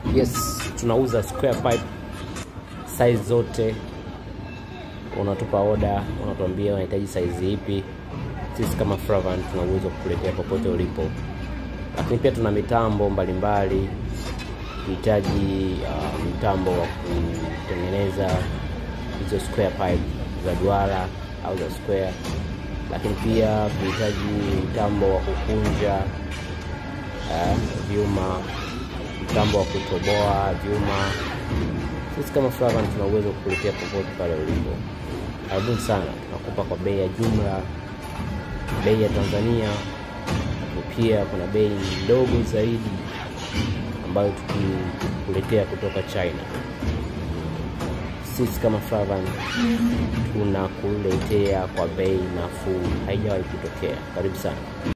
Yes, tunauza square pipe size zote. Unatupa oda, unatuambia unahitaji size ipi. Sisi kama Fravan tuna uwezo wa kukuletea popote ulipo, lakini pia tuna mitambo mbalimbali. Ukihitaji uh, mtambo wa kutengeneza hizo square pipe za duara au za square, lakini pia kuhitaji mtambo wa kukunja uh, vyuma mtambo wa kutoboa vyuma. Sisi kama Fravan tuna uwezo wa kukuletea popote pale ulipo. Karibuni sana, tunakupa kwa bei ya jumla, bei ya Tanzania, pia kuna bei ndogo zaidi ambayo tukikuletea kutoka China. Sisi kama Fravan tunakuletea kwa bei nafuu, haijawahi kutokea. Karibu sana.